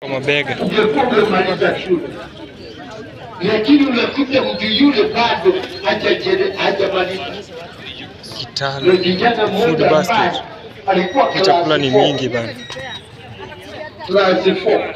kwa mabega. ungekuwa umemaliza shule, lakini unakuta mtu yule bado hajajere- hajamaliza. Na Kitale kijana food mmoja ambaye basket. alikuwa Hii chakula class ni four, mingi bana. class four.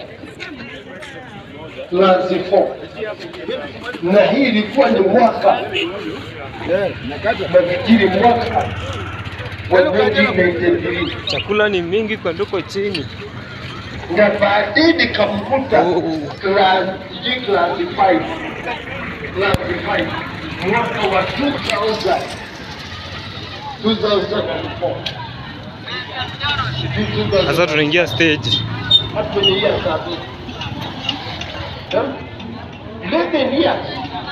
Class four. na hii ilikuwa ni mwaka nafikiri mwaka wa 1993 Chakula ni mingi kwa ndoko chini. na baadaye nikamkuta Oh. class sijui class 5 class 5 mwaka wa 2000 2004 Sijui 2000. Sasa tunaingia stage. Hapo ni years ago. Eh? 11 years.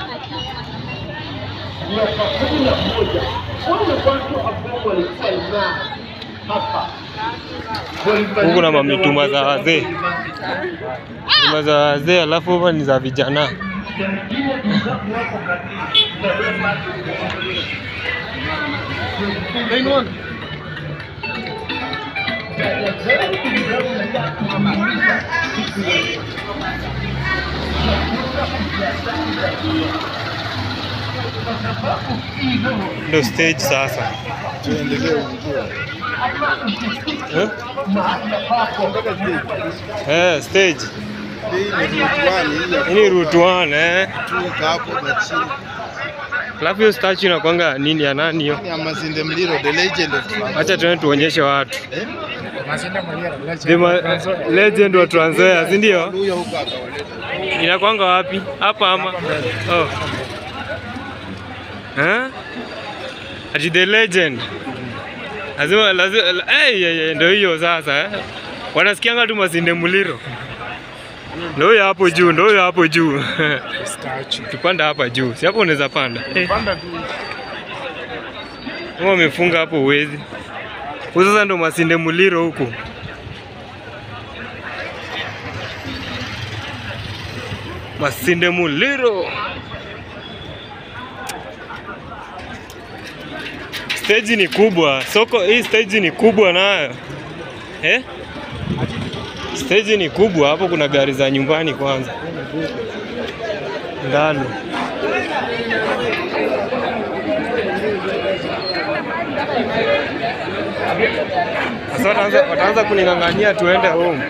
Miaka kumi na moja. Wale watu ambao walikuwa na hapa Huku na mamituma za wazee. Nyuma za wazee alafu hapa ni za vijana. Ndio stage sasa. Eh? Eh, stage. Hii ni route 1 eh. Alafu hiyo statue inakwanga nini ya nani hiyo? Amazinde Mliro, the legend of Trans- Acha tuende tuonyeshe watu. Eh? The ma- legend wa Trans Nzoia, si ndio? Huyo huko akawaleta. Inakwanga wapi? Hapa ama? Oh. Eh? Ati the legend. Lazima lazima eh hey, ndio hiyo sasa eh. Wanasikianga tu Masinde Muliro. Ndio huyo hapo juu, ndio huyo hapo juu. Tupanda hapa juu. Si hapo unaweza panda. Eh. Kama wamefunga hapo uwezi. Huyu sasa ndo Masinde Muliro huku. Masinde Muliro. Stage ni kubwa. Soko hii stage ni kubwa nayo. Eh? Stage ni kubwa hapo kuna gari za nyumbani kwanza. Ndani. Sasa wataanza wataanza kuning'ang'ania tuende home.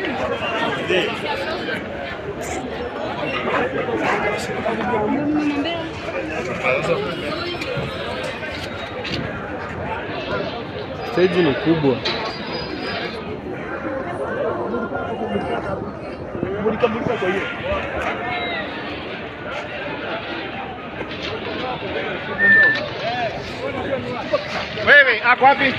Stage ni kubwa. Wewe, ako wapi?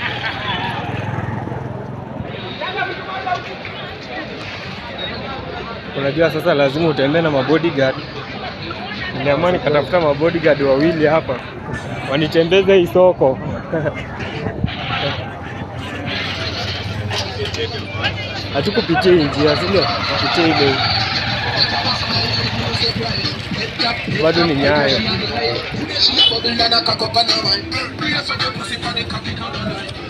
Unajua sasa lazima utembee na mabodyguard. Niliamua nikatafuta mabodyguard wawili hapa wanitembeze hii soko. Hatukupitia hii njia, si ndio? Tupitie ile bado ni nyayo.